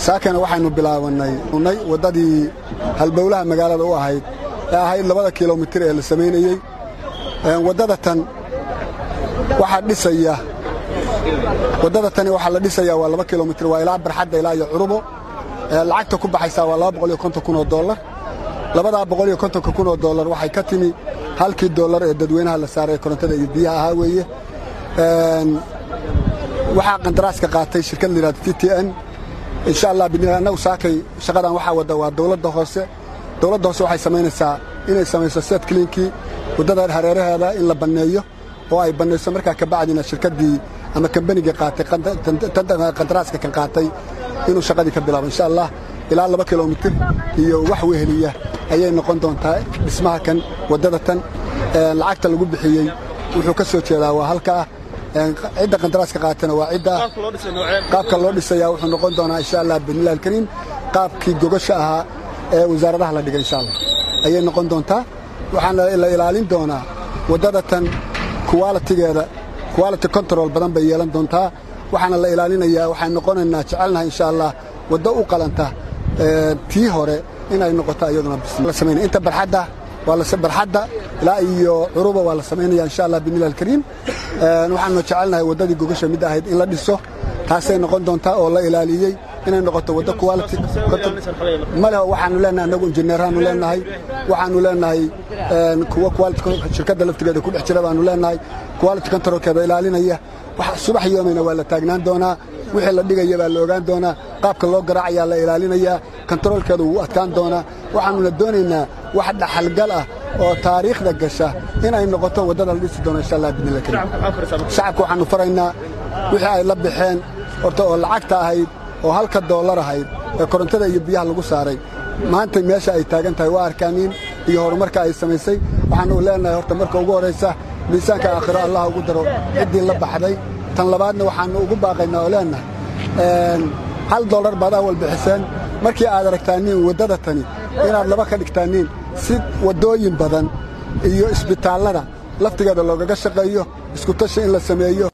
saakana waxaynu bilaabannay unay waddadii halbowlaha magaalada u ahayd ee ahayd labada kilomitir ee la samaynayey waddada tan waxaa dhisaya waddada tani waxaa la dhisayaa waa laba kilomitir waa ilaa barxadda ilaa iyo curubo lacagta ku baxaysaa waa laba boqol iyo konton kun oo dollar labadaa boqol iyo kontonka kun oo dollar waxay ka timi halkii dollar ee dadweynaha la saaray korontada iyo biyaha ahaa weeye waxaa qandaraaska qaatay shirkad la yidhahda t t n insha allah annagu saakay shaqadan waxaa wadda waa dawladda hoose dawladda hoose waxay samaynaysaa inay samayso seed kliinkii waddada hareeraheeda in la banneeyo oo ay bannayso markaa ka bacdina shirkaddii ama kambaniga qaatay qandaraaska kan qaatay inuu shaqadii ka bilaabo insha allah ilaa laba kilomitir iyo wax weheliya ayay noqon doontaa dhismaha kan waddada tan lacagta lagu bixiyey wuxuu ka soo jeedaa waa halkaa cidda qandaraaska qaatana waa cidda qaabka loo dhisaya wuxuu noqon doonaa insha allah bidnillahi alkariim qaabkii gogasha ahaa ee wasaaradaha la dhigay insha allah ayay noqon doontaa waxaana la ilaalin doonaa waddada tan kuwaalitigeeda quality control badan bay yeelan doontaa waxaana la ilaalinayaa waxaan noqonaynaa jecelnahay insha allah waddo u qalanta tii hore inay noqoto iyaduna inta barxadda waa barxadda ilaa iyo curuba waa la samaynaya insha allah bidnillahi alkariim waxaanu jecelnahay waddadii gogasha mid ahayd in la dhiso taasay noqon doontaa oo la ilaaliyey inay noqoto waddo quality male waxaanu leenahay annagu injineeraanu leenahay waxaanu leenahay kuwa quality shirkadda laftigeeda ku dhex jira baanu leenahay quality controlkeeda ilaalinaya subax yoomina waa la taagnaan doonaa wixii la dhigaya baa la ogaan doonaa qaabka loo garaacayaa la ilaalinayaa kontaroolkeeda wuu adkaan doonaa waxaanuna doonaynaa wax dhaxalgal ah oo taariikhda gasha inay noqoto waddada la dhisi doono insha allah bidnillah kariim shacabka waxaannu faraynaa wixii ay la baxeen horta oo lacagta ahayd oo halka doollar ahayd ee korontada iyo biyaha lagu saaray maanta meesha ay taagan tahay waa arkaamiin iyo horumarka ay samaysay waxaanu leenahay horta marka ugu horraysa miisaanka aakhiro allah ugu daro ciddii la baxday tan labaadna waxaannu ugu baaqaynaa oo leenahay hal dollar baad awal bixiseen markii aad aragtaaniin waddada tani inaad laba ka dhigtaaniin si waddooyin badan iyo isbitaallada laftigeeda loogaga shaqeeyo iskutashi in la sameeyo